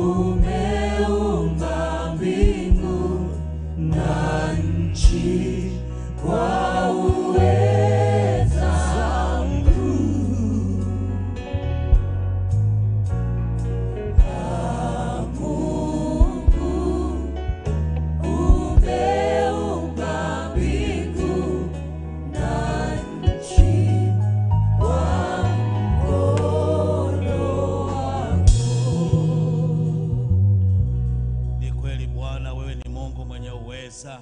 umeumba mbingu na nchi kwa uweza mkuu. Ah, Mungu umeumba mbingu na nchi kwa mkono wako. Ni kweli Bwana, wewe ni Mungu mwenye uweza.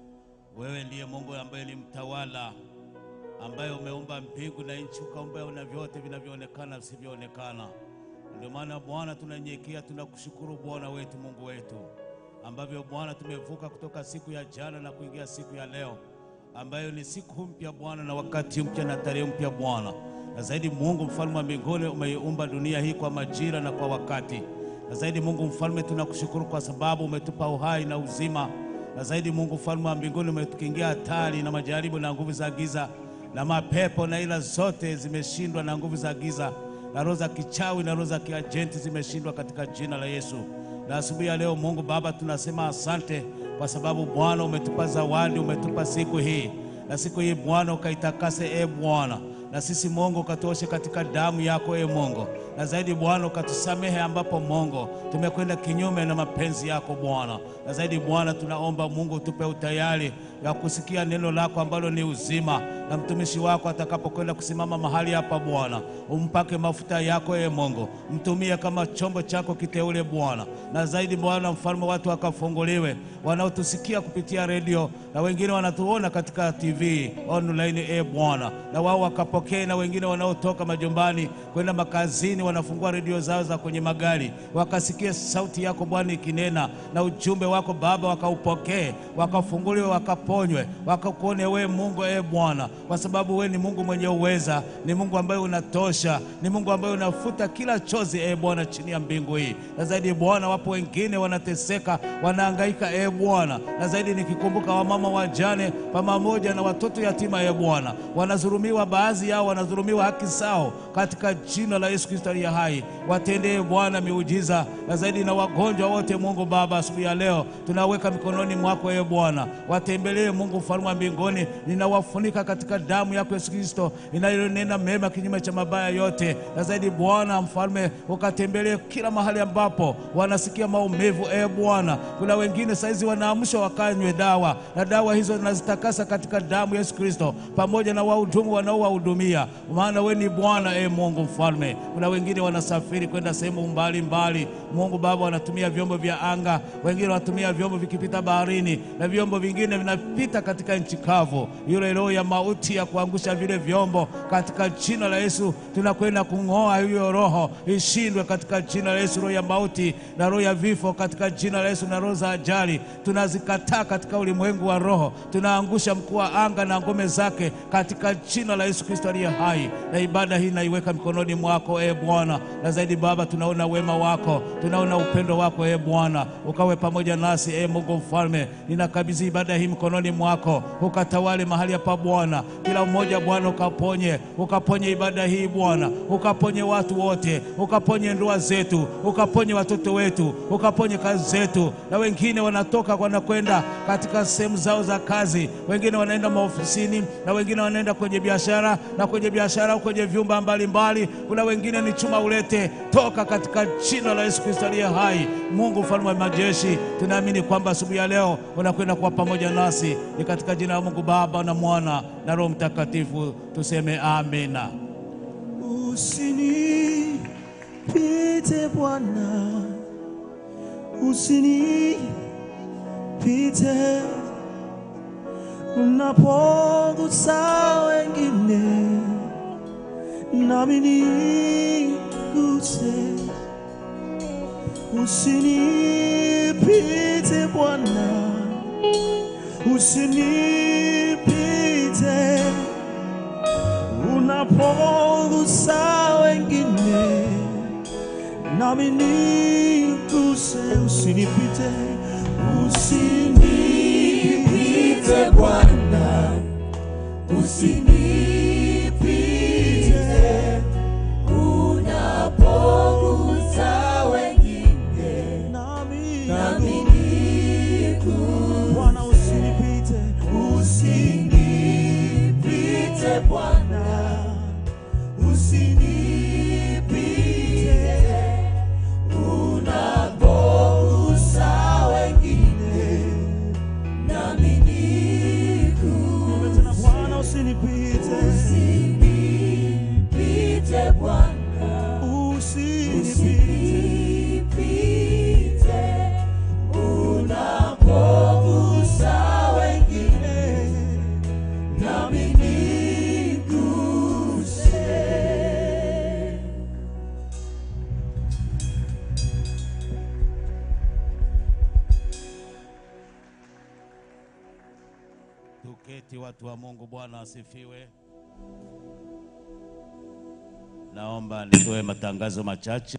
Wewe ndiye Mungu ambaye ni mtawala, ambaye umeumba mbingu na nchi, ukaumba na vyote vinavyoonekana visivyoonekana. Ndio maana Bwana tunanyenyekea, tunakushukuru Bwana wetu, Mungu wetu, ambavyo Bwana tumevuka kutoka siku ya jana na kuingia siku ya leo, ambayo ni siku mpya Bwana, na wakati mpya na tarehe mpya Bwana. Na zaidi Mungu mfalme wa mbinguni, umeiumba dunia hii kwa majira na kwa wakati na zaidi Mungu mfalme, tunakushukuru kwa sababu umetupa uhai na uzima. Na zaidi Mungu mfalme wa mbinguni, umetukingia hatari na majaribu na nguvu za giza na mapepo na ila zote zimeshindwa na nguvu za giza na roho za kichawi na roho za kiajenti zimeshindwa katika jina la Yesu. Na asubuhi ya leo Mungu Baba, tunasema asante kwa sababu Bwana umetupa zawadi, umetupa siku hii na siku hii Bwana ukaitakase, e Bwana, na sisi Mungu ukatuoshe katika damu yako, e Mungu, na zaidi Bwana ukatusamehe ambapo Mungu tumekwenda kinyume na mapenzi yako Bwana, na zaidi Bwana tunaomba Mungu utupe utayari ya kusikia neno lako ambalo ni uzima, na mtumishi wako atakapokwenda kusimama mahali hapa Bwana, umpake mafuta yako, e Mungu, mtumie kama chombo chako kiteule Bwana, na zaidi Bwana mfalme, watu wakafunguliwe wanaotusikia kupitia redio na wengine wanatuona katika TV online, e Bwana, na wao wakapokee, na wengine wanaotoka majumbani kwenda makazini wanafungua redio zao za kwenye magari, wakasikie sauti yako Bwana ikinena na ujumbe wako Baba, wakaupokee, wakafunguliwe, wakaponywe, wakakuone wewe Mungu, e Bwana, kwa sababu wewe ni Mungu mwenye uweza, ni Mungu ambaye unatosha, ni Mungu ambaye unafuta kila chozi, e Bwana, chini ya mbingu hii. Na zaidi Bwana, wapo wengine wanateseka, wanahangaika, e Bwana, na zaidi nikikumbuka wamama wajane pamoja na watoto yatima, e Bwana, wanadhulumiwa, baadhi yao wanadhulumiwa haki zao, katika jina la Yesu Kristo aliye hai, watendee Bwana miujiza, na zaidi na wagonjwa wote, Mungu Baba, asubuhi ya leo tunaweka mikononi mwako, e Bwana, watembelee Mungu mfalme wa mbinguni, ninawafunika katika damu yako Yesu Kristo inayonena mema kinyume cha mabaya yote, na zaidi Bwana mfalme, ukatembelee kila mahali ambapo wanasikia maumivu, e Bwana, kuna wengine saizi wanaamshwa wakanywe dawa, na dawa hizo nazitakasa katika damu ya Yesu Kristo, pamoja na wahudumu wanaowahudumia, maana wewe ni Bwana e Mungu mfalme. Kuna wengine wanasafiri kwenda sehemu mbalimbali, Mungu Baba, wanatumia vyombo vya anga, wengine wanatumia vyombo vikipita baharini, na vyombo vingine vinapita katika nchi kavu. Yule roho ya mauti ya kuangusha vile vyombo, katika jina la Yesu tunakwenda kung'oa hiyo roho, ishindwe katika jina la Yesu. Roho ya mauti na roho ya vifo katika jina la Yesu, na roho za ajali tunazikataa katika ulimwengu wa roho, tunaangusha mkuu wa anga na ngome zake katika jina la Yesu Kristo aliye hai. Na ibada hii naiweka mikononi mwako e Bwana, na zaidi Baba, tunaona wema wako, tunaona upendo wako e Bwana, ukawe pamoja nasi e Mungu mfalme. Ninakabidhi ibada hii mikononi mwako, ukatawale mahali hapa Bwana, kila mmoja Bwana, ukaponye, ukaponye ibada hii Bwana, ukaponye watu wote, ukaponye ndoa zetu, ukaponye watoto wetu, ukaponye kazi zetu, na wengine wanatoka wanakwenda katika sehemu zao za kazi, wengine wanaenda maofisini, na wengine wanaenda kwenye biashara, na kwenye biashara kwenye vyumba mbalimbali, kuna wengine ni chuma ulete, toka katika jina la Yesu Kristo aliye hai. Mungu mfalme wa majeshi, tunaamini kwamba asubuhi ya leo unakwenda kuwa pamoja nasi, ni katika jina la Mungu Baba na Mwana na Roho Mtakatifu, tuseme amina. Usinipite Bwana, usinipite unapogusa wengine, nami niguse. Usinipite Bwana, usinipite unapogusa wengine, nami niguse. Usinipite, usinipite Bwana, usinipite unapogusa wengine, kuketi, watu wa Mungu. Bwana asifiwe. Naomba nitoe matangazo machache.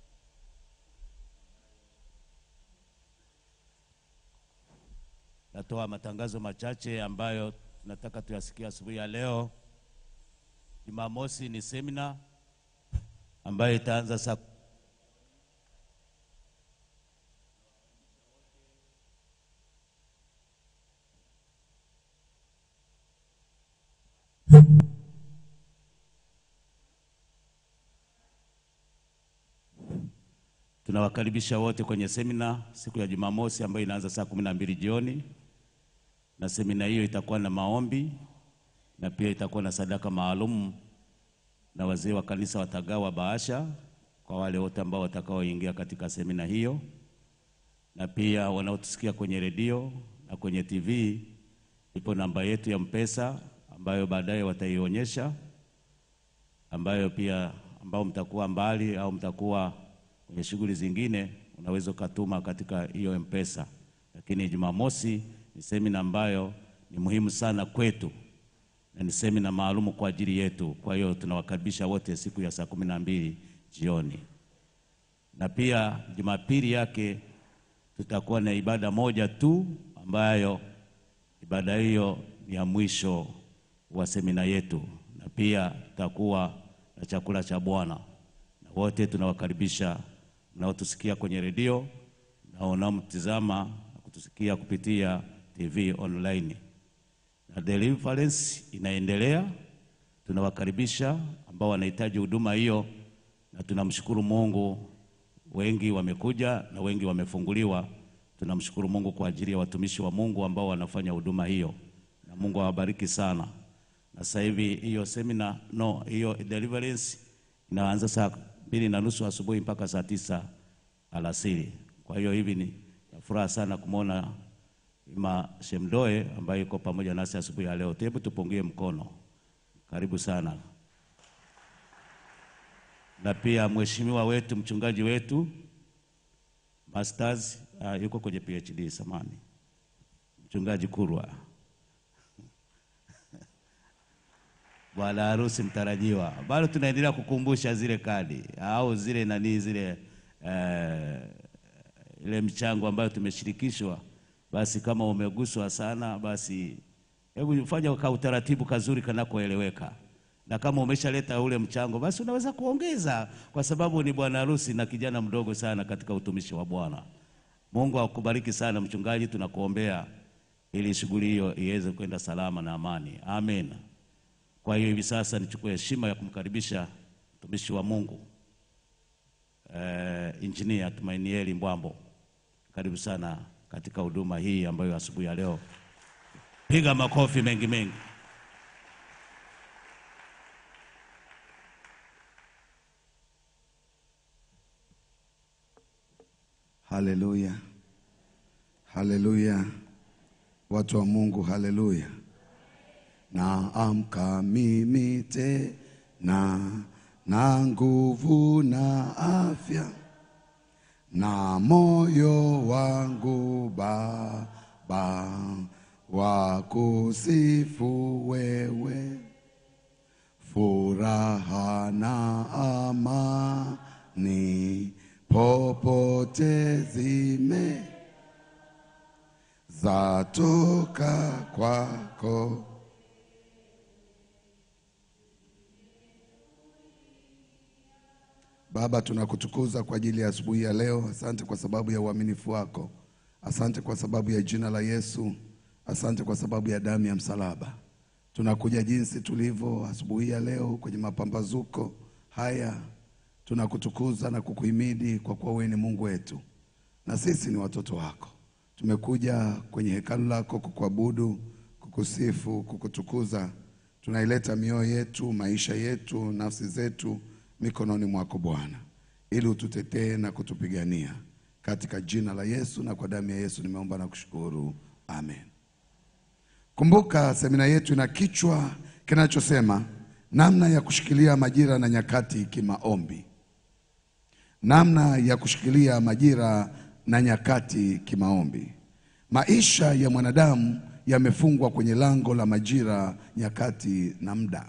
Natoa matangazo machache ambayo nataka tuyasikia asubuhi ya leo. Jumamosi ni semina ambayo itaanza saa Tunawakaribisha wote kwenye semina siku ya Jumamosi ambayo inaanza saa kumi na mbili jioni, na semina hiyo itakuwa na maombi na pia itakuwa na sadaka maalum, na wazee wa kanisa watagawa bahasha kwa wale wote ambao watakaoingia katika semina hiyo, na pia wanaotusikia kwenye redio na kwenye TV, ipo namba yetu ya Mpesa ambayo baadaye wataionyesha, ambayo pia ambao mtakuwa mbali au mtakuwa kwenye shughuli zingine unaweza ukatuma katika hiyo Mpesa. Lakini Jumamosi ni semina ambayo ni muhimu sana kwetu na ni semina maalumu kwa ajili yetu. Kwa hiyo tunawakaribisha wote siku ya saa kumi na mbili jioni, na pia Jumapili yake tutakuwa na ibada moja tu ambayo ibada hiyo ni ya mwisho wa semina yetu, na pia tutakuwa na chakula cha Bwana na wote tunawakaribisha mnaotusikia kwenye redio na wanaomtizama na kutusikia kupitia TV online. Na deliverance inaendelea, tunawakaribisha ambao wanahitaji huduma hiyo, na tunamshukuru Mungu, wengi wamekuja na wengi wamefunguliwa. Tunamshukuru Mungu kwa ajili ya watumishi wa Mungu ambao wanafanya huduma hiyo, na Mungu awabariki sana. Na sasa hivi hiyo semina no, hiyo deliverance inaanza saa mbili na nusu asubuhi mpaka saa tisa alasiri. Kwa hiyo hivi ni na furaha sana kumwona Ima Shemdoe ambaye yuko pamoja nasi asubuhi ya leo. Hebu tupungie mkono, karibu sana. Na pia mheshimiwa wetu mchungaji wetu masters uh, yuko kwenye PhD samani, mchungaji Kurwa bwana harusi mtarajiwa. Bado tunaendelea kukumbusha zile kadi au zile nani zile eh, ile mchango ambayo tumeshirikishwa. Basi kama umeguswa sana, basi hebu fanya ka utaratibu kazuri kanakoeleweka, na kama umeshaleta ule mchango, basi unaweza kuongeza, kwa sababu ni bwana harusi na kijana mdogo sana katika utumishi wa Bwana. Mungu akubariki sana mchungaji, tunakuombea ili shughuli hiyo iweze kwenda salama na amani, amen. Kwa hiyo hivi sasa nichukue heshima ya kumkaribisha mtumishi wa Mungu eh, Injinia Tumainieli Mbwambo. Karibu sana katika huduma hii ambayo asubuhi ya leo, piga makofi mengi mengi. Haleluya, haleluya, watu wa Mungu, haleluya. Naamka mimi tena na nguvu na afya, na moyo wangu Baba wa kusifu wewe, furaha na amani popote zime zatoka kwako. Baba, tunakutukuza kwa ajili ya asubuhi ya leo. Asante kwa sababu ya uaminifu wako, asante kwa sababu ya jina la Yesu, asante kwa sababu ya damu ya msalaba. Tunakuja jinsi tulivyo asubuhi ya leo kwenye mapambazuko haya, tunakutukuza na kukuhimidi kwa kuwa wewe ni Mungu wetu na sisi ni watoto wako. Tumekuja kwenye hekalu lako kukuabudu, kukusifu, kukutukuza. Tunaileta mioyo yetu, maisha yetu, nafsi zetu mikononi mwako Bwana, ili ututetee na kutupigania katika jina la Yesu na kwa damu ya Yesu nimeomba na kushukuru, amen. Kumbuka semina yetu ina kichwa kinachosema namna ya kushikilia majira na nyakati kimaombi. Namna ya kushikilia majira na nyakati kimaombi. Maisha ya mwanadamu yamefungwa kwenye lango la majira, nyakati na muda,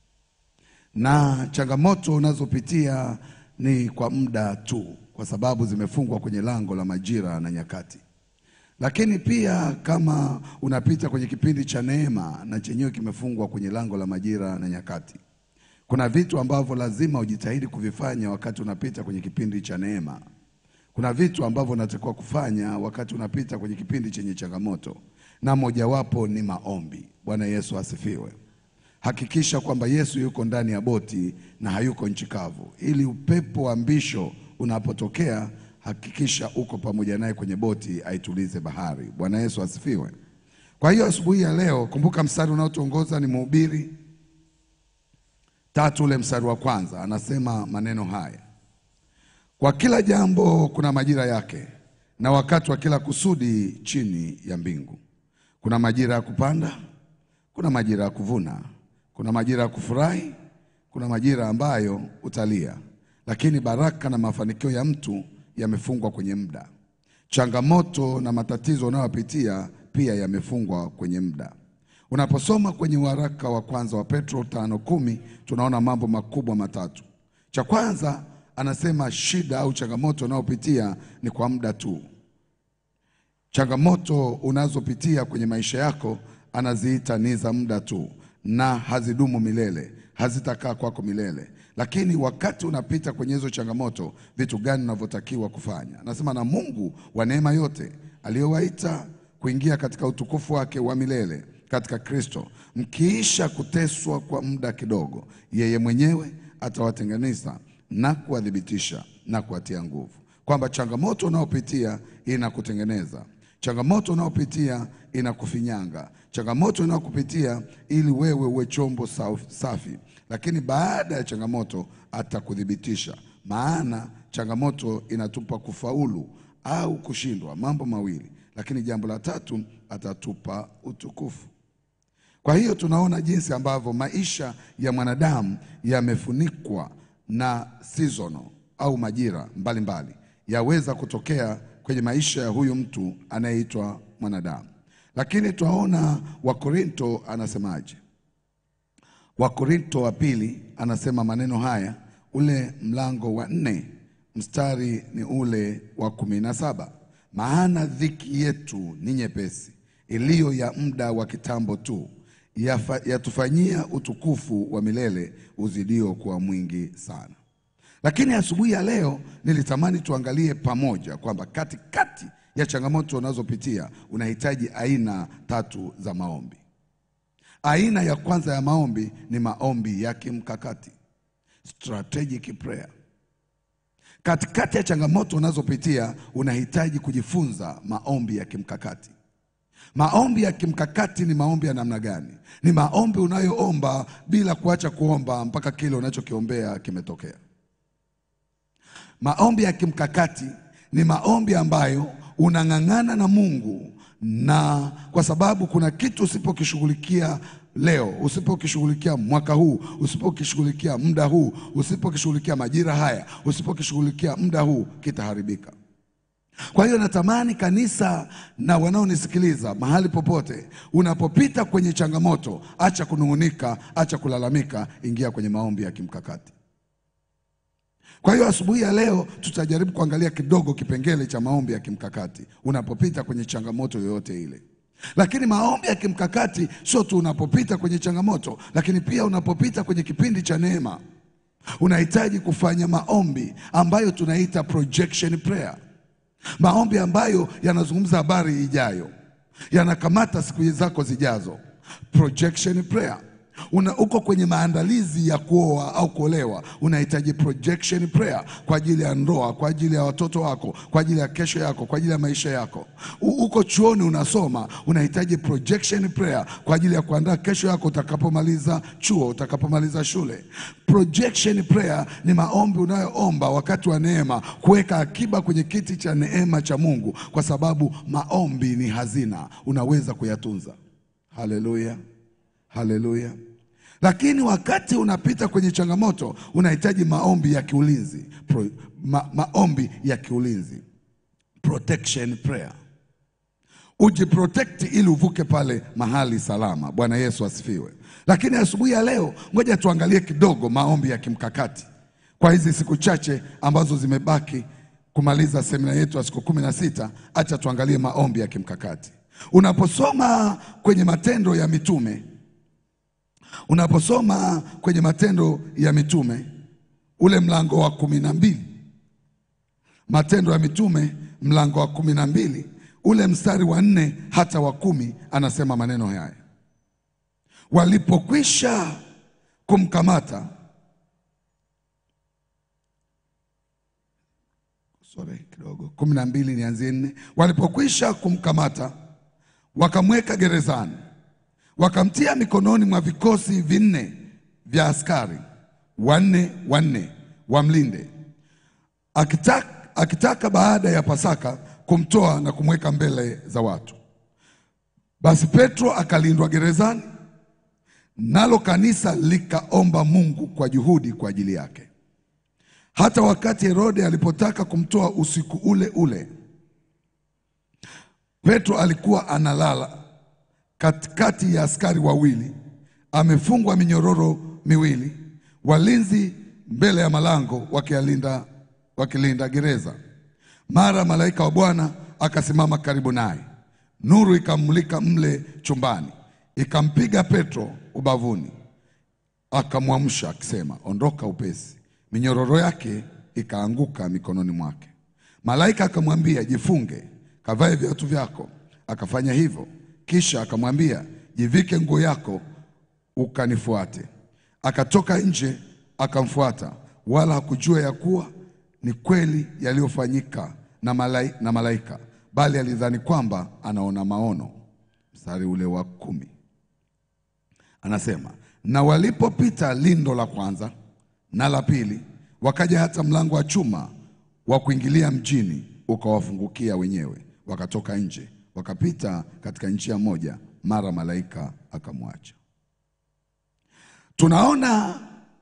na changamoto unazopitia ni kwa muda tu, kwa sababu zimefungwa kwenye lango la majira na nyakati. Lakini pia kama unapita kwenye kipindi cha neema, na chenyewe kimefungwa kwenye lango la majira na nyakati. Kuna vitu ambavyo lazima ujitahidi kuvifanya wakati unapita kwenye kipindi cha neema. Kuna vitu ambavyo unatakiwa kufanya wakati unapita kwenye kipindi chenye changamoto, na mojawapo ni maombi. Bwana Yesu asifiwe. Hakikisha kwamba Yesu yuko ndani ya boti na hayuko nchi kavu, ili upepo wa mbisho unapotokea, hakikisha uko pamoja naye kwenye boti aitulize bahari. Bwana Yesu asifiwe. Kwa hiyo asubuhi ya leo, kumbuka mstari unaotuongoza ni Mhubiri tatu ule mstari wa kwanza, anasema maneno haya: kwa kila jambo kuna majira yake, na wakati wa kila kusudi chini ya mbingu. Kuna majira ya kupanda, kuna majira ya kuvuna, kuna majira ya kufurahi, kuna majira ambayo utalia, lakini baraka na mafanikio ya mtu yamefungwa kwenye muda. Changamoto na matatizo unayopitia pia yamefungwa kwenye muda. Unaposoma kwenye waraka wa kwanza wa Petro tano kumi tunaona mambo makubwa matatu. Cha kwanza anasema shida au changamoto unayopitia ni kwa muda tu. Changamoto unazopitia kwenye maisha yako anaziita ni za muda tu, na hazidumu milele, hazitakaa kwako milele. Lakini wakati unapita kwenye hizo changamoto, vitu gani unavyotakiwa kufanya? Anasema na Mungu wa neema yote aliyowaita kuingia katika utukufu wake wa milele katika Kristo, mkiisha kuteswa kwa muda kidogo, yeye mwenyewe atawatenganisha na kuwathibitisha na kuwatia nguvu. Kwamba changamoto unayopitia inakutengeneza, changamoto unayopitia inakufinyanga, changamoto unayokupitia ili wewe uwe chombo saf- safi, lakini baada ya changamoto atakuthibitisha. Maana changamoto inatupa kufaulu au kushindwa, mambo mawili, lakini jambo la tatu atatupa utukufu. Kwa hiyo tunaona jinsi ambavyo maisha ya mwanadamu yamefunikwa na seasonal au majira mbalimbali yaweza kutokea kwenye maisha ya huyu mtu anayeitwa mwanadamu. Lakini twaona Wakorinto anasemaje? Wakorinto wa pili anasema maneno haya, ule mlango wa nne mstari ni ule wa kumi na saba maana dhiki yetu ni nyepesi, iliyo ya muda wa kitambo tu, yafa- yatufanyia utukufu wa milele uzidio kuwa mwingi sana. Lakini asubuhi ya leo nilitamani tuangalie pamoja kwamba katikati ya changamoto unazopitia unahitaji aina tatu za maombi. Aina ya kwanza ya maombi ni maombi ya kimkakati, strategic prayer. Katikati ya changamoto unazopitia unahitaji kujifunza maombi ya kimkakati. Maombi ya kimkakati ni maombi ya namna gani? Ni maombi unayoomba bila kuacha kuomba mpaka kile unachokiombea kimetokea. Maombi ya kimkakati ni maombi ambayo unang'ang'ana na Mungu, na kwa sababu kuna kitu usipokishughulikia leo, usipokishughulikia mwaka huu, usipokishughulikia muda huu, usipokishughulikia majira haya, usipokishughulikia muda huu, kitaharibika. Kwa hiyo natamani kanisa na wanaonisikiliza mahali popote, unapopita kwenye changamoto, acha kunung'unika, acha kulalamika, ingia kwenye maombi ya kimkakati. Kwa hiyo asubuhi ya leo tutajaribu kuangalia kidogo kipengele cha maombi ya kimkakati unapopita kwenye changamoto yoyote ile. Lakini maombi ya kimkakati sio tu unapopita kwenye changamoto, lakini pia unapopita kwenye kipindi cha neema. Unahitaji kufanya maombi ambayo tunaita projection prayer, maombi ambayo yanazungumza habari ijayo, yanakamata siku zako zijazo. Projection prayer Una, uko kwenye maandalizi ya kuoa au kuolewa, unahitaji projection prayer kwa ajili ya ndoa, kwa ajili ya watoto wako, kwa ajili ya kesho yako, kwa ajili ya maisha yako. U, uko chuoni unasoma, unahitaji projection prayer kwa ajili ya kuandaa kesho yako utakapomaliza chuo, utakapomaliza shule. Projection prayer ni maombi unayoomba wakati wa neema, kuweka akiba kwenye kiti cha neema cha Mungu, kwa sababu maombi ni hazina, unaweza kuyatunza. Haleluya, haleluya. Lakini wakati unapita kwenye changamoto unahitaji maombi ya kiulinzi Pro, ma, maombi ya kiulinzi protection prayer. ujiprotekti ili uvuke pale mahali salama. Bwana Yesu asifiwe. Lakini asubuhi ya leo, ngoja tuangalie kidogo maombi ya kimkakati kwa hizi siku chache ambazo zimebaki kumaliza semina yetu ya siku kumi na sita. Acha tuangalie maombi ya kimkakati. Unaposoma kwenye Matendo ya Mitume, unaposoma kwenye Matendo ya Mitume ule mlango wa kumi na mbili Matendo ya Mitume mlango wa kumi na mbili ule mstari wa nne hata wa kumi anasema maneno haya: walipokwisha kumkamata, sorry kidogo, kumi na mbili nianzie nne. Walipokwisha kumkamata, wakamweka gerezani, wakamtia mikononi mwa vikosi vinne vya askari wanne wanne wamlinde akitaka, akitaka baada ya Pasaka kumtoa na kumweka mbele za watu. Basi Petro akalindwa gerezani, nalo kanisa likaomba Mungu kwa juhudi kwa ajili yake. Hata wakati Herode alipotaka kumtoa usiku ule ule, Petro alikuwa analala katikati ya askari wawili, amefungwa minyororo miwili, walinzi mbele ya malango wakialinda wakilinda gereza. Mara malaika wa Bwana akasimama karibu naye, nuru ikamulika mle chumbani, ikampiga Petro ubavuni, akamwamsha akisema, ondoka upesi. Minyororo yake ikaanguka mikononi mwake. Malaika akamwambia, jifunge, kavae viatu vyako. Akafanya hivyo, kisha akamwambia, jivike nguo yako, ukanifuate. Akatoka nje akamfuata, wala hakujua ya kuwa ni kweli yaliyofanyika na, malai, na malaika, bali alidhani kwamba anaona maono. Mstari ule wa kumi anasema, na walipopita lindo la kwanza na la pili, wakaja hata mlango wa chuma wa kuingilia mjini, ukawafungukia wenyewe, wakatoka nje, wakapita katika njia moja, mara malaika akamwacha. Tunaona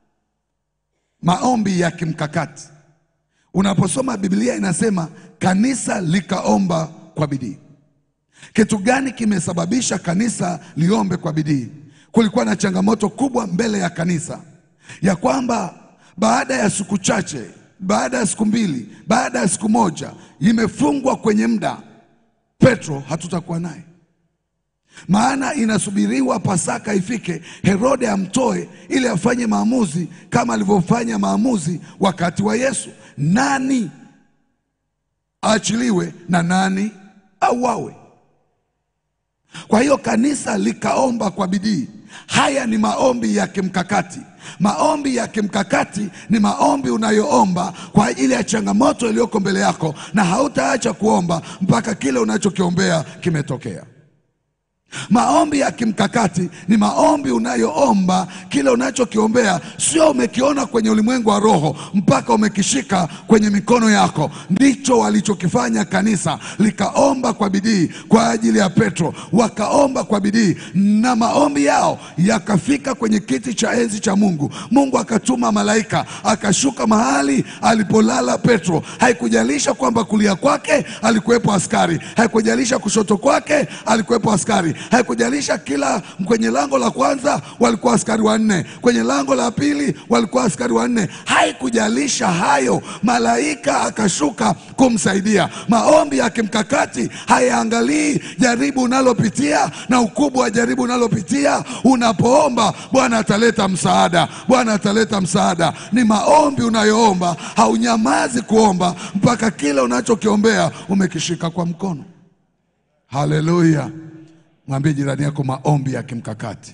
maombi ya kimkakati. Unaposoma Biblia inasema kanisa likaomba kwa bidii. Kitu gani kimesababisha kanisa liombe kwa bidii? Kulikuwa na changamoto kubwa mbele ya kanisa ya kwamba baada ya siku chache, baada ya siku mbili, baada ya siku moja, imefungwa kwenye muda, Petro hatutakuwa naye maana inasubiriwa Pasaka ifike, Herode amtoe ili afanye maamuzi kama alivyofanya maamuzi wakati wa Yesu, nani aachiliwe na nani auawe. Kwa hiyo kanisa likaomba kwa bidii. Haya ni maombi ya kimkakati. Maombi ya kimkakati ni maombi unayoomba kwa ajili ya changamoto iliyoko mbele yako, na hautaacha kuomba mpaka kile unachokiombea kimetokea. Maombi ya kimkakati ni maombi unayoomba kile unachokiombea, sio umekiona kwenye ulimwengu wa roho mpaka umekishika kwenye mikono yako. Ndicho walichokifanya kanisa, likaomba kwa bidii kwa ajili ya Petro, wakaomba kwa bidii na maombi yao yakafika kwenye kiti cha enzi cha Mungu. Mungu akatuma malaika akashuka mahali alipolala Petro. Haikujalisha kwamba kulia kwake alikuwepo askari, haikujalisha kushoto kwake alikuwepo askari haikujalisha kila kwenye lango la kwanza walikuwa askari wanne, kwenye lango la pili walikuwa askari wanne. Haikujalisha hayo, malaika akashuka kumsaidia. Maombi ya kimkakati hayaangalii jaribu unalopitia na ukubwa wa jaribu unalopitia. Unapoomba Bwana ataleta msaada, Bwana ataleta msaada. Ni maombi unayoomba, haunyamazi kuomba mpaka kile unachokiombea umekishika kwa mkono. Haleluya! Mwambie jirani yako maombi ya kimkakati.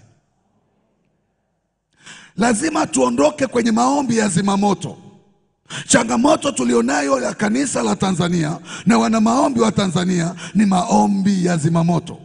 Lazima tuondoke kwenye maombi ya zimamoto. Changamoto tulionayo ya kanisa la Tanzania na wana maombi wa Tanzania ni maombi ya zimamoto.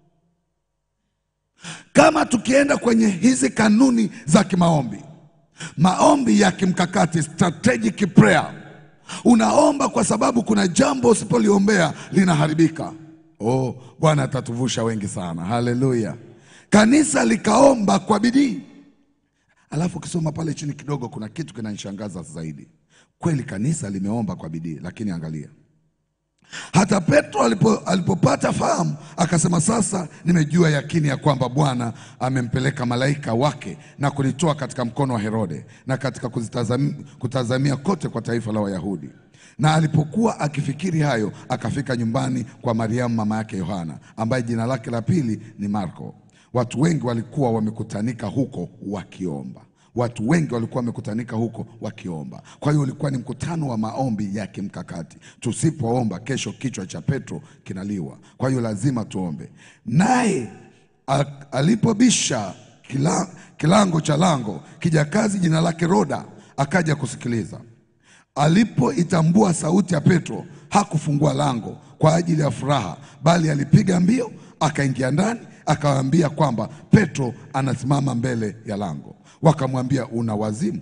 Kama tukienda kwenye hizi kanuni za kimaombi, maombi ya kimkakati, strategic prayer, unaomba kwa sababu kuna jambo usipoliombea linaharibika. Oh, Bwana atatuvusha wengi sana. Haleluya! Kanisa likaomba kwa bidii. Alafu ukisoma pale chini kidogo, kuna kitu kinanishangaza zaidi. Kweli kanisa limeomba kwa bidii, lakini angalia, Hata Petro alipo, alipopata fahamu akasema, sasa nimejua yakini ya kwamba Bwana amempeleka malaika wake na kulitoa katika mkono wa Herode na katika kuzitazam, kutazamia kote kwa taifa la Wayahudi. Na alipokuwa akifikiri hayo, akafika nyumbani kwa Mariamu mama yake Yohana, ambaye jina lake la pili ni Marko. Watu wengi walikuwa wamekutanika huko wakiomba watu wengi walikuwa wamekutanika huko wakiomba. Kwa hiyo ulikuwa ni mkutano wa maombi ya kimkakati. Tusipoomba kesho, kichwa cha Petro kinaliwa. Kwa hiyo lazima tuombe. Naye a- alipobisha kila, kilango cha lango, kijakazi jina lake Roda akaja kusikiliza. Alipoitambua sauti ya Petro, hakufungua lango kwa ajili ya furaha, bali alipiga mbio akaingia ndani, akawaambia kwamba Petro anasimama mbele ya lango. Wakamwambia, una wazimu?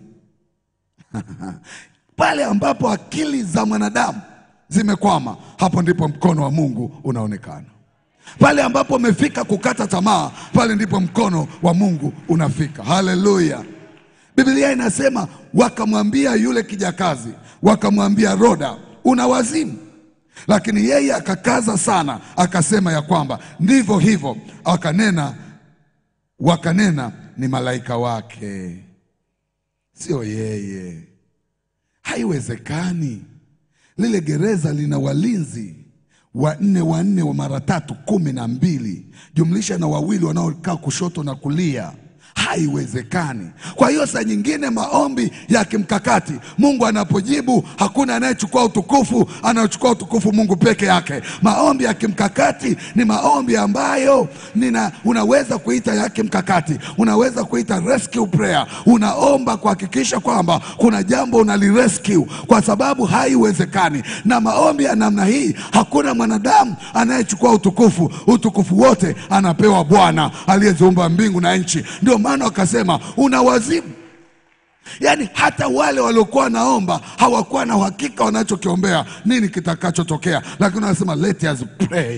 Pale ambapo akili za mwanadamu zimekwama, hapo ndipo mkono wa Mungu unaonekana. Pale ambapo umefika kukata tamaa, pale ndipo mkono wa Mungu unafika. Haleluya! Biblia inasema wakamwambia yule kijakazi, wakamwambia Roda, una wazimu? Lakini yeye akakaza sana, akasema ya kwamba ndivyo hivyo. Wakanena wakanena ni malaika wake, sio yeye. Haiwezekani. Lile gereza lina walinzi wanne wanne wa mara tatu kumi na mbili jumlisha na wawili wanaokaa kushoto na kulia. Haiwezekani. Kwa hiyo saa nyingine maombi ya kimkakati, Mungu anapojibu hakuna anayechukua utukufu, anaochukua utukufu Mungu peke yake. Maombi ya kimkakati ni maombi ambayo nina, unaweza kuita ya kimkakati, unaweza kuita rescue prayer. Unaomba kuhakikisha kwamba kuna jambo unalirescue, kwa sababu haiwezekani. Na maombi ya namna hii, hakuna mwanadamu anayechukua utukufu. Utukufu wote anapewa Bwana aliyeziumba mbingu na nchi. Ndio maana wakasema una wazimu. Yaani hata wale waliokuwa naomba hawakuwa na uhakika wanachokiombea nini kitakachotokea, lakini wanasema let us pray.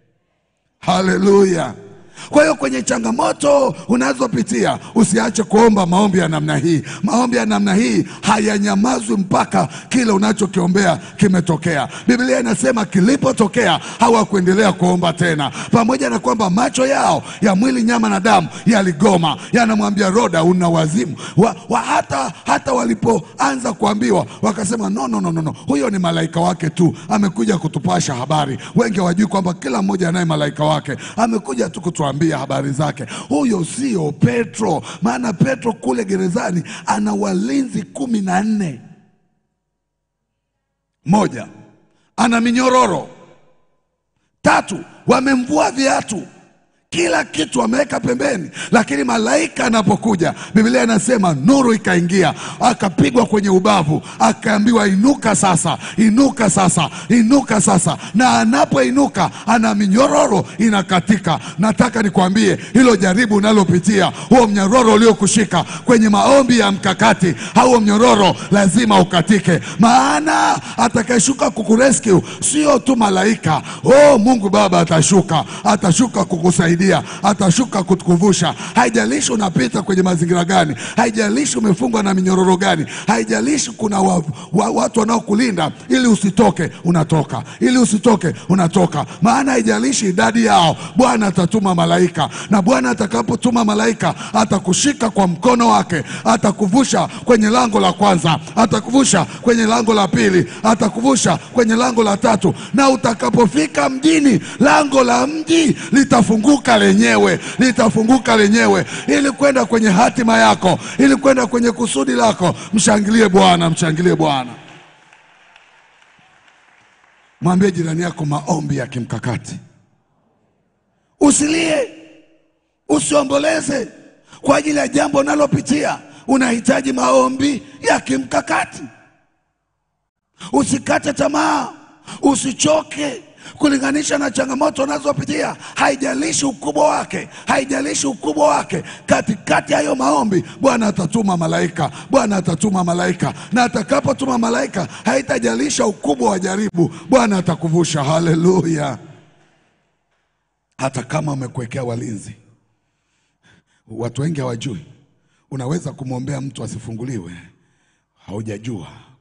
Haleluya! Kwa hiyo kwenye changamoto unazopitia usiache kuomba maombi ya namna hii. Maombi ya namna hii hayanyamazwi mpaka kile unachokiombea kimetokea. Biblia inasema kilipotokea hawakuendelea kuomba tena, pamoja na kwamba macho yao ya mwili, nyama na damu yaligoma, yanamwambia Roda, una wazimu wa, wa hata, hata walipoanza kuambiwa wakasema no, no, no, no, no. Huyo ni malaika wake tu, amekuja kutupasha habari. Wengi hawajui kwamba kila mmoja anaye malaika wake, amekuja tu kutuambia habari zake. Huyo sio Petro, maana Petro kule gerezani ana walinzi kumi na nne. Moja, ana minyororo. Tatu, wamemvua viatu kila kitu ameweka pembeni, lakini malaika anapokuja, Biblia inasema nuru ikaingia, akapigwa kwenye ubavu, akaambiwa inuka sasa, inuka sasa, inuka sasa. Na anapoinuka ana minyororo inakatika. Nataka nikwambie hilo jaribu unalopitia, huo mnyororo uliokushika kwenye maombi ya mkakati, huo mnyororo lazima ukatike, maana atakayeshuka kukurescue sio tu malaika. Oh, Mungu Baba atashuka, atashuka kukusaidia atashuka kutukuvusha. Haijalishi unapita kwenye mazingira gani, haijalishi umefungwa na minyororo gani, haijalishi kuna wa, wa, watu wanaokulinda ili usitoke, unatoka, ili usitoke, unatoka. Maana haijalishi idadi yao, Bwana atatuma malaika, na Bwana atakapotuma malaika atakushika kwa mkono wake, atakuvusha kwenye lango la kwanza, atakuvusha kwenye lango la pili, atakuvusha kwenye lango la tatu, na utakapofika mjini, lango la mji litafunguka lenyewe, litafunguka lenyewe, ili kwenda kwenye hatima yako, ili kwenda kwenye kusudi lako. Mshangilie Bwana, mshangilie Bwana. Mwambie jirani yako, maombi ya kimkakati. Usilie, usiomboleze kwa ajili ya jambo unalopitia. Unahitaji maombi ya kimkakati. Usikate tamaa, usichoke kulinganisha na changamoto unazopitia. Haijalishi ukubwa wake, haijalishi ukubwa wake. Katikati ya hayo maombi, Bwana atatuma malaika, Bwana atatuma malaika, na atakapotuma malaika, haitajalisha ukubwa wa jaribu, Bwana atakuvusha. Haleluya! Hata kama umekuwekea walinzi, watu wengi hawajui, unaweza kumwombea mtu asifunguliwe, haujajua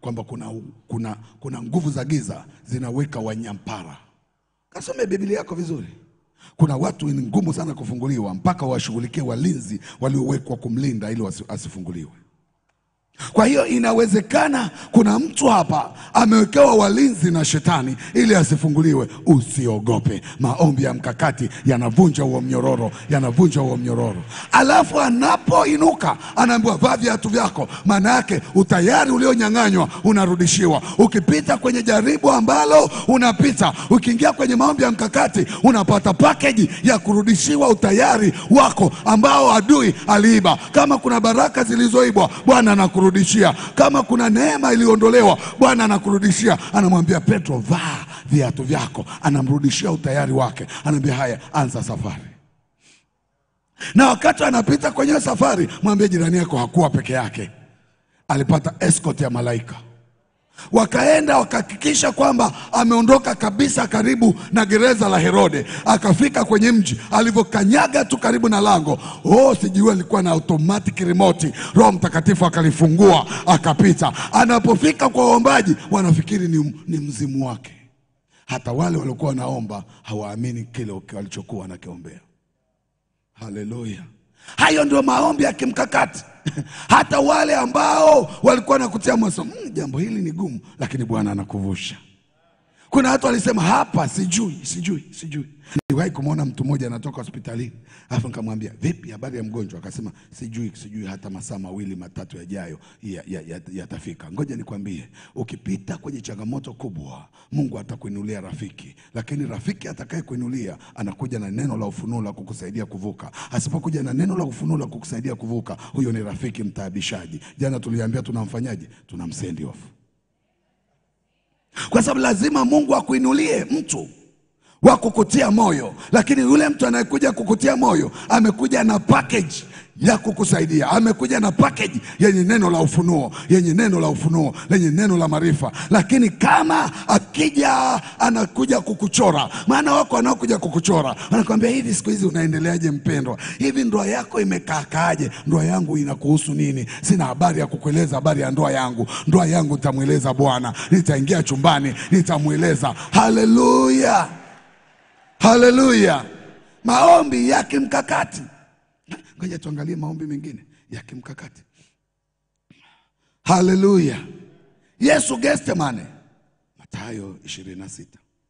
kwamba kuna, kuna, kuna nguvu za giza zinaweka wanyampara. Kasome Biblia yako vizuri. Kuna watu ni ngumu sana kufunguliwa mpaka washughulikie walinzi waliowekwa kumlinda ili wasi- asifunguliwe. Kwa hiyo inawezekana kuna mtu hapa amewekewa walinzi na shetani ili asifunguliwe. Usiogope, maombi ya mkakati yanavunja huo mnyororo, yanavunja huo mnyororo. Alafu anapoinuka anaambiwa vaa viatu vyako, maana yake utayari ulionyang'anywa unarudishiwa. Ukipita kwenye jaribu ambalo unapita, ukiingia kwenye maombi ya mkakati, unapata pakeji ya kurudishiwa utayari wako ambao adui aliiba. Kama kuna baraka zilizoibwa, Bwana anakurudishia. Kama kuna neema iliyoondolewa, Bwana anakurudishia. Anamwambia Petro, vaa viatu vyako, anamrudishia utayari wake, anaambia haya, anza safari. Na wakati anapita kwenye safari, mwambie jirani yako hakuwa peke yake, alipata escort ya malaika wakaenda wakahakikisha kwamba ameondoka kabisa karibu na gereza la Herode. Akafika kwenye mji, alivyokanyaga tu karibu na lango, oh, sijui alikuwa na automatic remote, Roho Mtakatifu akalifungua akapita. Anapofika kwa waombaji, wanafikiri ni, ni mzimu wake. Hata wale waliokuwa wanaomba hawaamini kile walichokuwa wanakiombea. Haleluya! Hayo ndio maombi ya kimkakati. Hata wale ambao walikuwa nakutia moyo, mm, jambo hili ni gumu, lakini Bwana anakuvusha. Kuna watu walisema hapa, sijui sijui sijui. Niliwahi kumwona mtu mmoja anatoka hospitalini, alafu nikamwambia vipi, habari ya mgonjwa? Akasema sijui sijui, hata masaa mawili matatu yajayo yatafika ya, ya, yatafika. Ngoja nikwambie, ukipita kwenye changamoto kubwa, Mungu atakuinulia rafiki, lakini rafiki atakaye kuinulia anakuja na neno la ufunuo la kukusaidia kuvuka. Asipokuja na neno la ufunuo la kukusaidia kuvuka, huyo ni rafiki mtaabishaji. Jana tuliambia tunamfanyaje? Tunamsendi off kwa sababu lazima Mungu akuinulie mtu wa kukutia moyo, lakini yule mtu anayekuja kukutia moyo amekuja na package ya kukusaidia, amekuja na package yenye neno la ufunuo, yenye neno la ufunuo, lenye neno la maarifa. Lakini kama akija anakuja kukuchora, maana wako wanaokuja kukuchora, wanakwambia hivi, siku hizi unaendeleaje mpendwa? Hivi ndoa yako imekaakaaje? Ndoa yangu inakuhusu nini? Sina habari ya kukueleza habari ya ndoa yangu. Ndoa yangu nitamweleza Bwana, nitaingia chumbani, nitamweleza. Haleluya, haleluya! Maombi ya kimkakati. Ngoja tuangalie maombi mengine ya kimkakati. Haleluya! Yesu Getsemane, Mathayo 26,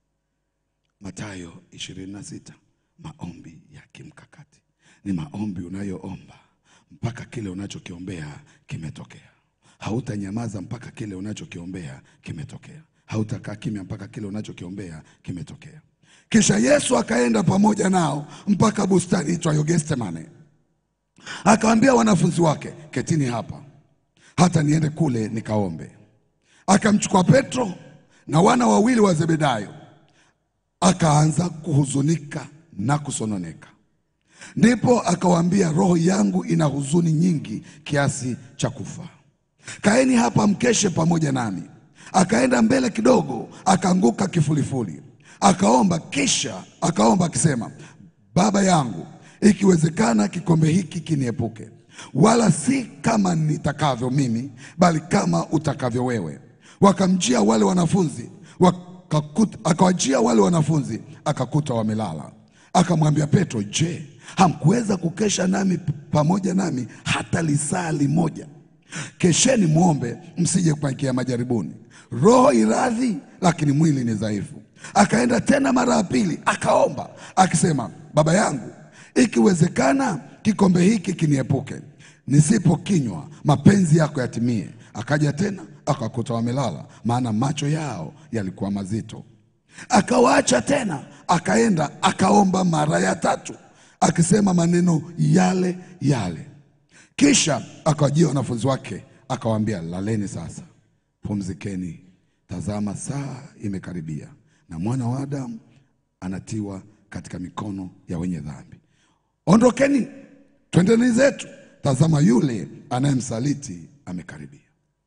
Mathayo 26. Maombi ya kimkakati ni maombi unayoomba mpaka kile unachokiombea kimetokea. Hautanyamaza mpaka kile unachokiombea kimetokea. Hautakaa kimya mpaka kile unachokiombea kimetokea. Kisha Yesu akaenda pamoja nao mpaka bustani itwayo Getsemane, akawaambia wanafunzi wake, ketini hapa hata niende kule nikaombe. Akamchukua Petro na wana wawili wa Zebedayo, akaanza kuhuzunika na kusononeka. Ndipo akawaambia, roho yangu ina huzuni nyingi kiasi cha kufa. Kaeni hapa mkeshe pamoja nami. Akaenda mbele kidogo, akaanguka kifulifuli, akaomba, kisha akaomba akisema, Baba yangu, ikiwezekana kikombe hiki kiniepuke, wala si kama nitakavyo mimi, bali kama utakavyo wewe. Wakamjia wale wanafunzi wakakuta, akawajia wale wanafunzi akakuta wamelala. Akamwambia Petro, je, hamkuweza kukesha nami pamoja nami hata lisaa limoja? Kesheni mwombe, msije kuingia majaribuni. Roho iradhi, lakini mwili ni dhaifu. Akaenda tena mara ya pili akaomba akisema, Baba yangu, ikiwezekana kikombe hiki kiniepuke, nisipokinywa mapenzi yako yatimie. Akaja tena akakuta wamelala, maana macho yao yalikuwa mazito. Akawaacha tena, akaenda akaomba mara ya tatu, akisema maneno yale yale. Kisha akawajia wanafunzi wake akawaambia, laleni sasa, pumzikeni. Tazama, saa imekaribia, na mwana wa Adamu anatiwa katika mikono ya wenye dhambi. Ondokeni, twendeni zetu. Tazama, yule anayemsaliti amekaribia.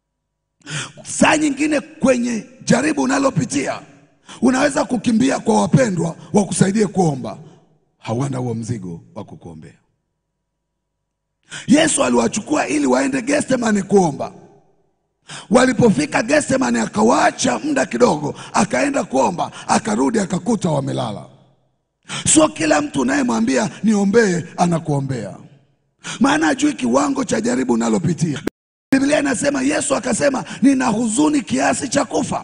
Saa nyingine kwenye jaribu unalopitia unaweza kukimbia kwa wapendwa wakusaidie kuomba, hawana huo mzigo wa kukuombea. Yesu aliwachukua ili waende Getsemane kuomba. Walipofika Getsemani akawaacha muda kidogo, akaenda kuomba, akarudi akakuta wamelala. Sio kila mtu unayemwambia niombee anakuombea, maana ajui kiwango cha jaribu unalopitia. Biblia inasema Yesu akasema nina huzuni kiasi cha kufa.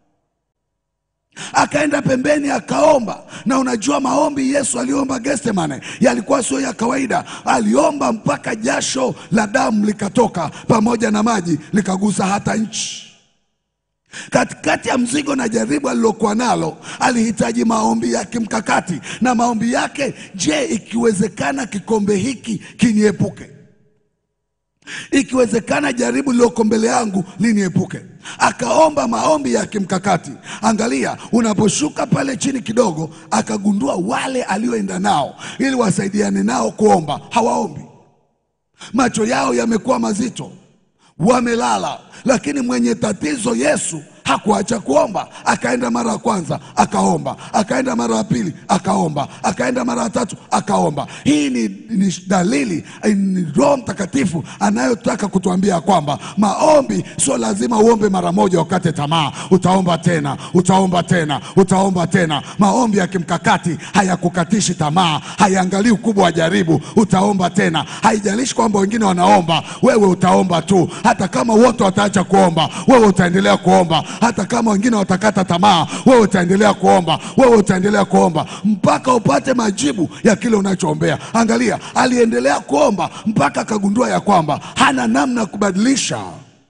Akaenda pembeni akaomba, na unajua maombi Yesu aliomba Getsemane yalikuwa sio ya kawaida. Aliomba mpaka jasho la damu likatoka pamoja na maji likagusa hata nchi. Katikati ya mzigo na jaribu alilokuwa nalo, alihitaji maombi ya kimkakati, na maombi yake, je, ikiwezekana kikombe hiki kiniepuke ikiwezekana jaribu lililoko mbele yangu liniepuke. Akaomba maombi ya kimkakati. Angalia, unaposhuka pale chini kidogo, akagundua wale alioenda nao ili wasaidiane nao kuomba hawaombi, macho yao yamekuwa mazito, wamelala. Lakini mwenye tatizo Yesu hakuacha kuomba. Akaenda mara ya kwanza akaomba, akaenda mara ya pili akaomba, akaenda mara ya tatu akaomba. Hii ni, ni dalili ni Roho Mtakatifu anayotaka kutuambia kwamba maombi sio lazima uombe mara moja ukate tamaa. Utaomba tena, utaomba tena, utaomba tena. Maombi ya kimkakati hayakukatishi tamaa, hayaangalii ukubwa wa jaribu. Utaomba tena, haijalishi kwamba wengine wanaomba, wewe utaomba tu. Hata kama wote wataacha kuomba, wewe utaendelea kuomba hata kama wengine watakata tamaa, wewe utaendelea kuomba, wewe utaendelea kuomba mpaka upate majibu ya kile unachoombea. Angalia, aliendelea kuomba mpaka akagundua ya kwamba hana namna ya kubadilisha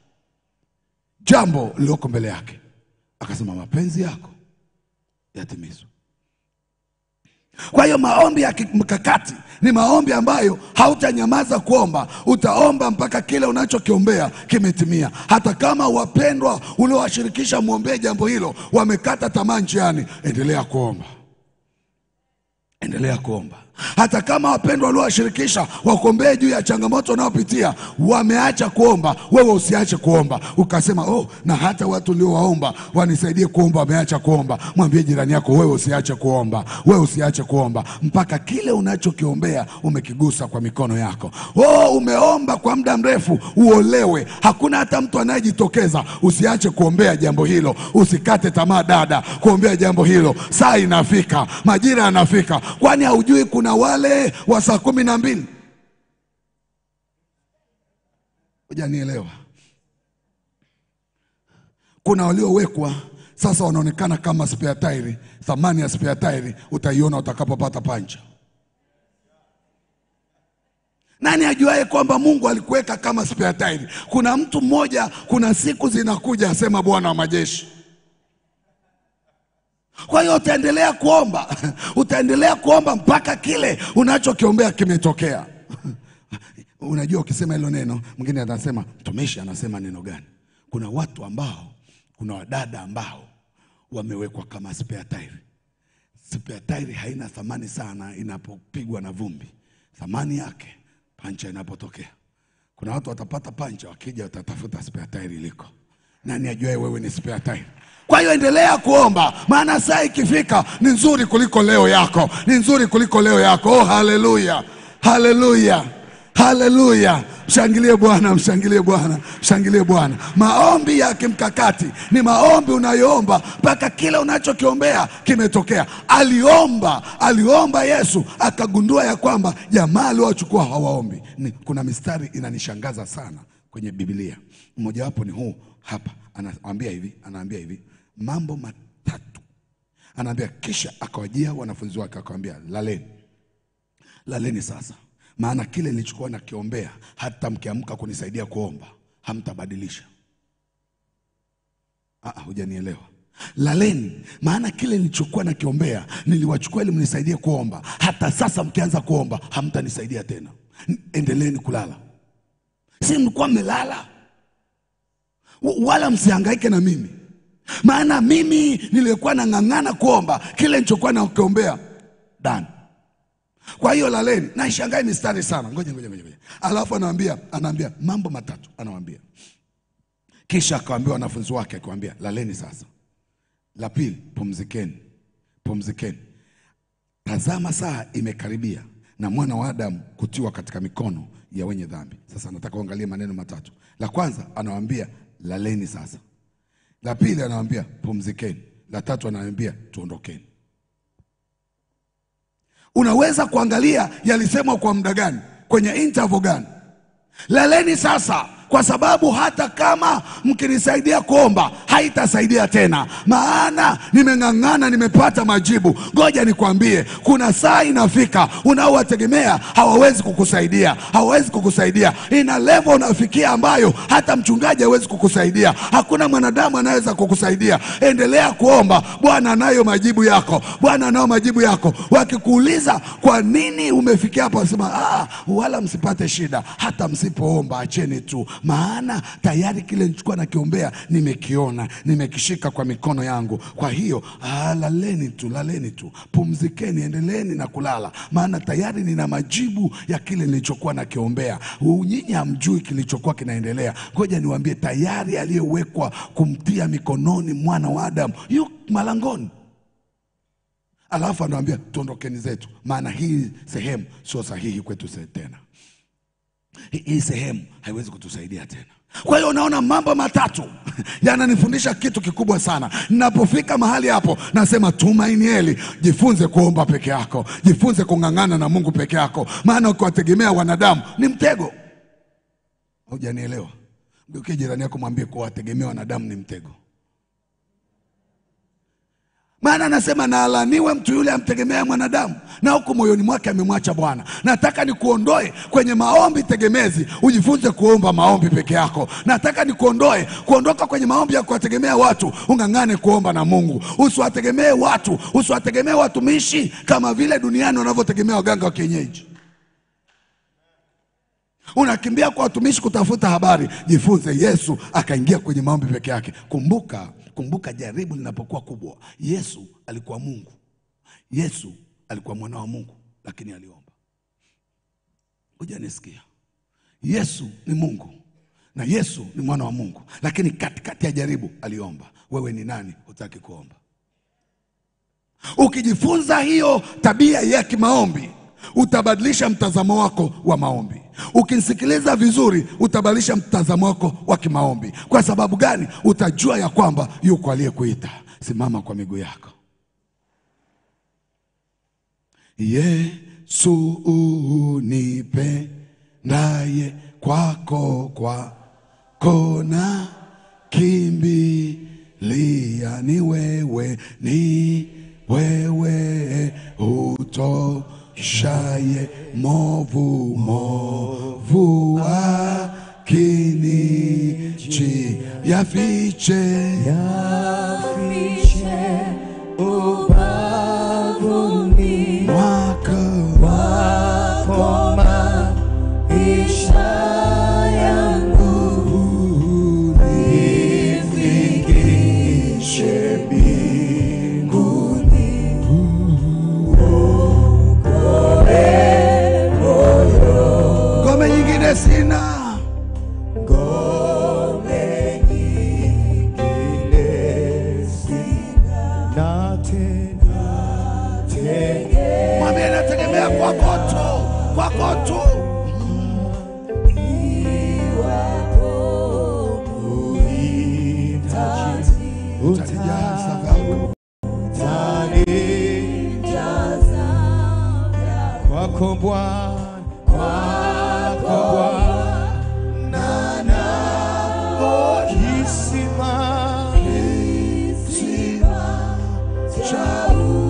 jambo lililoko mbele yake. Akasema, mapenzi yako yatimizwe. Kwa hiyo maombi ya kimkakati ni maombi ambayo hautanyamaza kuomba, utaomba mpaka kile unachokiombea kimetimia. Hata kama wapendwa uliowashirikisha mwombee jambo hilo wamekata tamaa njiani, endelea kuomba, endelea kuomba. Hata kama wapendwa waliowashirikisha wakuombee juu ya changamoto unayopitia wameacha kuomba, wewe usiache kuomba. Ukasema oh, na hata watu uliowaomba wanisaidie kuomba wameacha kuomba. Mwambie jirani yako, wewe usiache kuomba, wewe usiache kuomba mpaka kile unachokiombea umekigusa kwa mikono yako. Oh, umeomba kwa muda mrefu uolewe, hakuna hata mtu anayejitokeza. Usiache kuombea jambo hilo, usikate tamaa dada, kuombea jambo hilo. Saa inafika, majira yanafika, kwani haujui kuna wale wa saa kumi na mbili hujanielewa. Kuna waliowekwa sasa wanaonekana kama spare tairi. Thamani ya spare tairi utaiona utakapopata pancha. Nani ajuaye kwamba Mungu alikuweka kama spare tairi? Kuna mtu mmoja, kuna siku zinakuja, asema Bwana wa majeshi. Kwa hiyo utaendelea kuomba, utaendelea kuomba mpaka kile unachokiombea kimetokea. Unajua, ukisema hilo neno, mwingine anasema mtumishi anasema neno gani? Kuna watu ambao, kuna wadada ambao wamewekwa kama spare tire. Spare tire haina thamani sana inapopigwa na vumbi, thamani yake pancha inapotokea. Kuna watu watapata pancha, wakija watatafuta spare tire iliko. Nani ajuaye wewe ni spare tire? Kwa hiyo endelea kuomba, maana saa ikifika ni nzuri kuliko leo yako, ni nzuri kuliko leo yako. Oh, haleluya, haleluya, haleluya! Mshangilie Bwana, mshangilie Bwana, mshangilie Bwana. Maombi ya kimkakati ni maombi unayoomba mpaka kile unachokiombea kimetokea. Aliomba, aliomba Yesu akagundua ya kwamba jamaa aliowachukua hawaombi. Ni, kuna mistari inanishangaza sana kwenye Biblia, mmojawapo ni huu hapa. Anaambia hivi, anaambia hivi mambo matatu, anaambia kisha akawajia wanafunzi wake akawambia, laleni, laleni sasa maana kile nilichokuwa nakiombea hata mkiamka kunisaidia kuomba hamtabadilisha. Ah, hujanielewa. Laleni, maana kile nilichokuwa nakiombea niliwachukua ili mnisaidie kuomba. Hata sasa mkianza kuomba hamtanisaidia tena. Endeleeni kulala. Si mlikuwa mmelala? Wala msihangaike na mimi, maana mimi nilikuwa nang'ang'ana kuomba kile nilichokuwa nakiombea dani kwa hiyo laleni. Na ishangae mistari sana, ngoja ngoja ngoja, alafu anawaambia anaambia mambo matatu, anawaambia kisha akawaambia wanafunzi wake, akiwaambia laleni sasa. La pili, pumzikeni, pumzikeni, tazama saa imekaribia na mwana wa Adamu kutiwa katika mikono ya wenye dhambi. Sasa nataka uangalie maneno matatu. La kwanza anawaambia laleni sasa. La pili anawaambia pumzikeni. La tatu anawaambia tuondokeni. Unaweza kuangalia yalisemwa kwa muda gani, kwenye interval gani. Laleni sasa, kwa sababu hata kama mkinisaidia kuomba haitasaidia tena, maana nimeng'ang'ana, nimepata majibu. Ngoja nikwambie, kuna saa inafika unaowategemea hawawezi kukusaidia, hawawezi kukusaidia. Ina level unafikia ambayo hata mchungaji hawezi kukusaidia, hakuna mwanadamu anaweza kukusaidia. Endelea kuomba, Bwana anayo majibu yako, Bwana anayo majibu yako. Wakikuuliza kwa nini umefikia hapo, wasema ah, wala msipate shida, hata msipoomba acheni tu, maana tayari kile nilichokuwa nakiombea nimekiona, nimekishika kwa mikono yangu. Kwa hiyo ah, laleni tu, laleni tu, pumzikeni, endeleeni na kulala, maana tayari nina majibu ya kile nilichokuwa nakiombea. Nyinyi hamjui kilichokuwa kinaendelea. Ngoja niwaambie, tayari aliyewekwa kumtia mikononi mwana wa Adamu yu malangoni. Alafu anawambia tuondokeni zetu, maana hii sehemu sio sahihi kwetu se- tena hii hii sehemu haiwezi kutusaidia tena. Kwa hiyo unaona, mambo matatu yananifundisha kitu kikubwa sana. Ninapofika mahali hapo, nasema tumainieli, jifunze kuomba peke yako, jifunze kung'ang'ana na Mungu peke yako, maana ukiwategemea wanadamu ni mtego. Hujanielewa? Mgeukie jirani yako, mwambie kuwategemea wanadamu ni mtego. Maana anasema na alaniwe mtu yule amtegemea mwanadamu, na huku moyoni mwake amemwacha Bwana. Nataka nikuondoe kwenye maombi tegemezi, ujifunze kuomba maombi peke yako. Nataka nikuondoe kuondoka kwenye maombi ya kuwategemea watu, ung'ang'ane kuomba na Mungu. Usiwategemee watu, usiwategemee watumishi kama vile duniani wanavyotegemea waganga wa kienyeji. Unakimbia kwa watumishi kutafuta habari. Jifunze. Yesu akaingia kwenye maombi peke yake. Kumbuka, kumbuka, jaribu linapokuwa kubwa. Yesu alikuwa Mungu, Yesu alikuwa mwana wa Mungu, lakini aliomba. Ngoja nisikia, Yesu ni Mungu na Yesu ni mwana wa Mungu, lakini katikati ya jaribu aliomba. Wewe ni nani hutaki kuomba? Ukijifunza hiyo tabia ya kimaombi utabadilisha mtazamo wako wa maombi. Ukinisikiliza vizuri, utabadilisha mtazamo wako wa kimaombi. Kwa sababu gani? Utajua ya kwamba yuko aliyekuita. Simama kwa miguu yako. Yesu unipendaye, kwako kwako na kimbilia, ni wewe, ni wewe utoshaye movu movu akinichi yafiche Yafiche ubavuni mwaka wako maisha yangu nifikishe mbinguni ngome nyingine sina ngome nyingine sina na tena mwambie nategemea kwako tu kwako tu utanijaza vyako kwako Bwana, kwako Bwana, nao kisima cha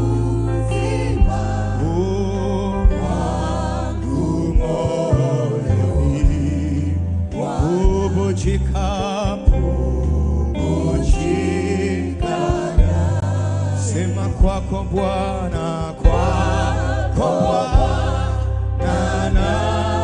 oh, wangu moyoni bubujika, bubujika, sema kwako Bwana, kwako Bwana, na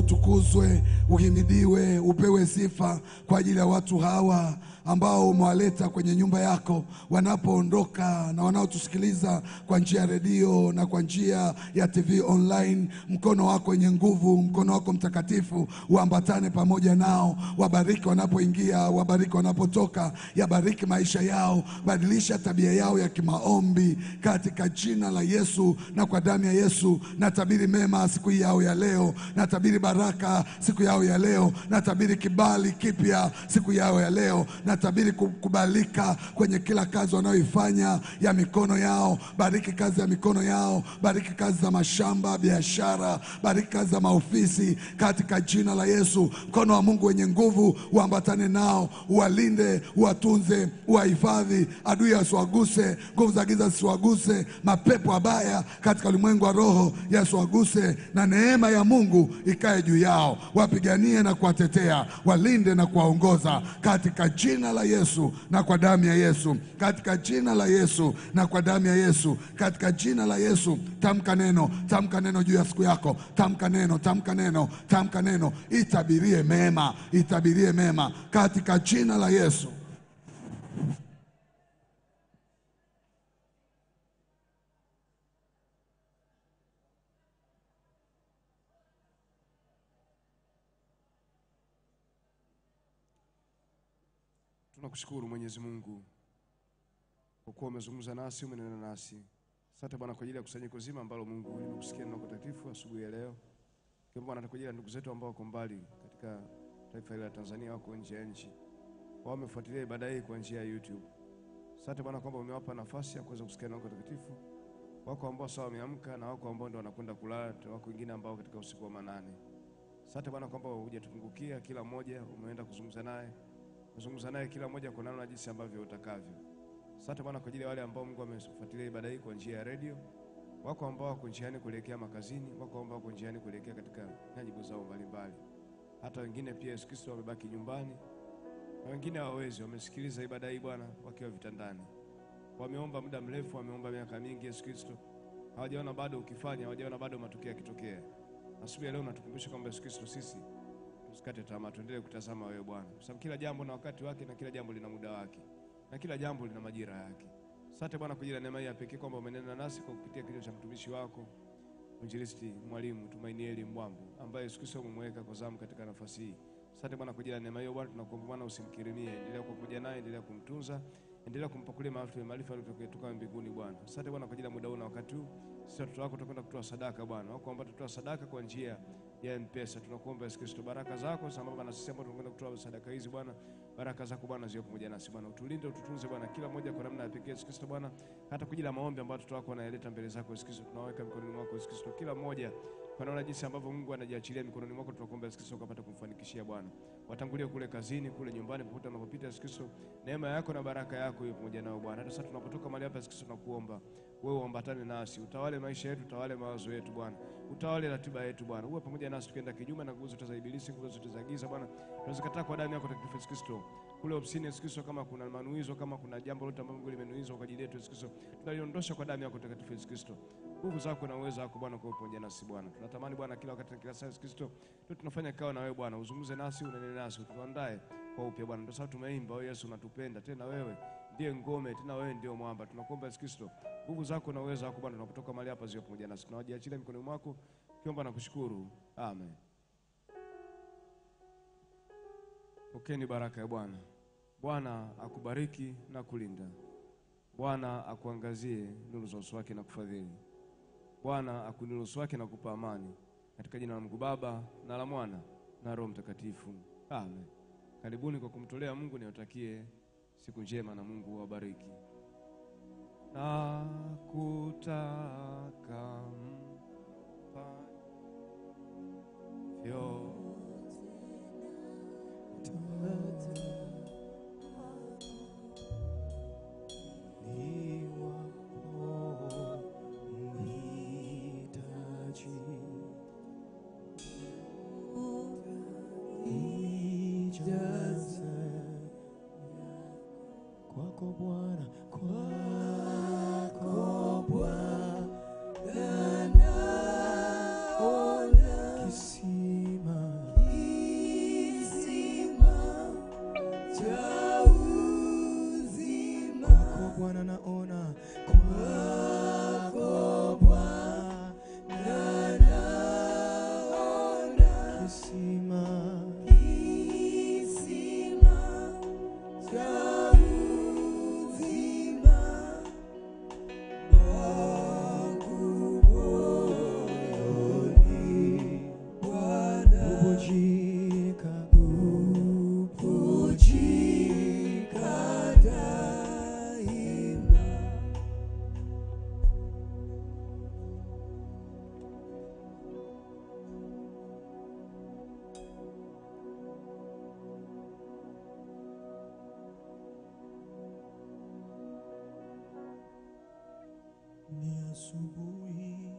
utukuzwe, uhimidiwe, upewe sifa kwa ajili ya watu hawa ambao umewaleta kwenye nyumba yako, wanapoondoka na wanaotusikiliza kwa njia ya redio na kwa njia ya TV online. Mkono wako wenye nguvu, mkono wako mtakatifu uambatane pamoja nao, wabariki wanapoingia, wabariki wanapotoka, yabariki maisha yao, badilisha tabia yao ya kimaombi katika jina la Yesu na kwa damu ya Yesu. Natabiri mema siku hii yao ya leo, natabiri baraka siku yao ya leo, natabiri kibali kipya siku yao ya leo, natabiri kukubalika kwenye kila kazi wanayoifanya ya mikono yao. Bariki kazi ya mikono yao, bariki kazi za mashamba, biashara, bariki kazi za maofisi katika jina la Yesu. Mkono wa Mungu wenye nguvu uambatane nao, uwalinde, uwatunze, uwahifadhi, adui asiwaguse, nguvu za giza zisiwaguse, mapepo mabaya katika ulimwengu wa roho yasiwaguse, na neema ya Mungu ikae juu yao, wapiganie na kuwatetea, walinde na kuwaongoza katika jina la Yesu na kwa damu ya Yesu, katika jina la Yesu na kwa damu ya Yesu, katika jina la Yesu. Tamka neno, tamka neno juu ya siku yako, tamka neno, tamka neno, tamka neno, itabirie mema, itabirie mema katika jina la Yesu. Tunakushukuru Mwenyezi Mungu kwa kuwa umezungumza nasi, umenena nasi. Asante Bwana kwa ajili ya kusanyiko zima ambalo Mungu limekusikia neno takatifu asubuhi ya leo. Kwa Bwana kwa ajili ya ndugu zetu ambao wako mbali katika taifa hili la Tanzania, wako nje ya nchi, wao wamefuatilia ibada hii kwa njia ya YouTube. Asante Bwana kwamba umewapa nafasi ya kuweza kusikia neno takatifu. Wako ambao sawa wameamka na wako ambao ndio wanakwenda kulala, wako wengine ambao katika usiku wa manane. Asante Bwana kwamba hujatupungukia, kila mmoja umeenda kuzungumza naye kuzungumza naye kila mmoja kwa namna jinsi ambavyo utakavyo. Asante Bwana kwa ajili ya wale ambao Mungu amefuatilia ibada hii kwa njia ya redio. Wako ambao wako njiani kuelekea makazini, wako ambao wako njiani kuelekea katika nyajibu zao mbalimbali. Hata wengine pia Yesu Kristo wamebaki nyumbani na wengine hawawezi, wamesikiliza ibada hii Bwana wakiwa vitandani. Wameomba muda mrefu, wameomba miaka mingi Yesu Kristo, hawajaona bado ukifanya, hawajaona bado matokeo yakitokea. Asubuhi ya leo natukumbusha kwamba Yesu Kristo sisi tusikate tamaa, tuendelee kutazama wewe Bwana, kwa sababu kila jambo na wakati wake na kila jambo lina muda wake na kila jambo lina majira yake. Asante Bwana kwa ajili ya neema hii ya pekee kwamba umenena nasi kwa kupitia kinywa cha mtumishi wako Mwinjilisti Mwalimu Tumainieli Mbwambo ambaye Yesu Kristo umemweka kwa zamu katika nafasi hii. Asante Bwana kwa ajili ya neema hiyo Bwana, tunakuomba Bwana usimkirimie, endelea kuwa pamoja naye, endelea kumtunza, endelea kumpakulia maarifa maarifa yaliyotoka mbinguni Bwana. Asante Bwana kwa ajili ya muda huu na wakati huu, sisi watoto wako tutakwenda kutoa sadaka Bwana, wako ambao tutatoa sadaka kwa njia ya M-Pesa. Tunakuomba Yesu Kristo, baraka zako sambamba na sisi ambao tunakwenda kutoa sadaka hizi Bwana, baraka zako Bwana ziwe pamoja nasi Bwana, utulinde ututunze Bwana, kila mmoja kwa namna ya pekee Yesu Kristo Bwana, hata kwa ajili ya maombi ambayo watoto wako wanayaleta mbele zako Yesu Kristo, tunaweka mikononi mwako Yesu Kristo, kila mmoja kwa naona jinsi ambavyo Mungu anajiachilia mikononi mwako, tunakuomba Yesu Kristo ukapata kumfanikishia Bwana, watangulie kule kazini, kule nyumbani, popote wanapopita Yesu Kristo, neema yako na baraka yako iwe pamoja nao Bwana. Hata sasa tunapotoka mahali hapa Yesu Kristo, tunakuomba wewe uambatane nasi, utawale maisha yetu, utawale mawazo yetu Bwana, utawale ratiba yetu Bwana, uwe pamoja nasi tukienda kinyume na nguvu zote za ibilisi, nguvu zote za giza Bwana, tunazikataa kwa damu yako takatifu Yesu Kristo kule ofisini Yesu Kristo, kama kuna manuizo, kama kuna jambo lolote ambalo Mungu limenuizwa kwa ajili yetu Yesu Kristo, tunaliondosha kwa damu yako takatifu Yesu Kristo. Nguvu zako na uwezo wako Bwana kwa pamoja nasi Bwana. Tunatamani Bwana kila wakati na kila saa Yesu Kristo, tu tunafanya kao na wewe Bwana, uzungumze nasi, unene nasi, utuandae kwa upya Bwana. Ndio sababu tumeimba wewe Yesu unatupenda, tena wewe ndiye ngome, tena wewe ndio mwamba. Tunakuomba Yesu Kristo, nguvu zako na uwezo wako Bwana, tunapotoka mahali hapa ziwe pamoja nasi. Tunawajiachilia mikononi mwako, kiomba na kushukuru. Amen. Pokeni baraka ya Bwana. Bwana akubariki na kulinda. Bwana akuangazie nuru za uso wake na kufadhili. Bwana akuinulie uso wake na kupa amani. Katika jina la Mungu Baba na la Mwana na Roho Mtakatifu. Amen. Karibuni kwa kumtolea Mungu, niwatakie siku njema na Mungu awabariki. Na kutaka mfanyavyo Kwako Bwana, kwako Bwana, naona kisima Kwako Bwana naona, kwako Bwana naona kisima cha uzima wangu moyoni. Bubujika, bubujika daima. Ni asubuhi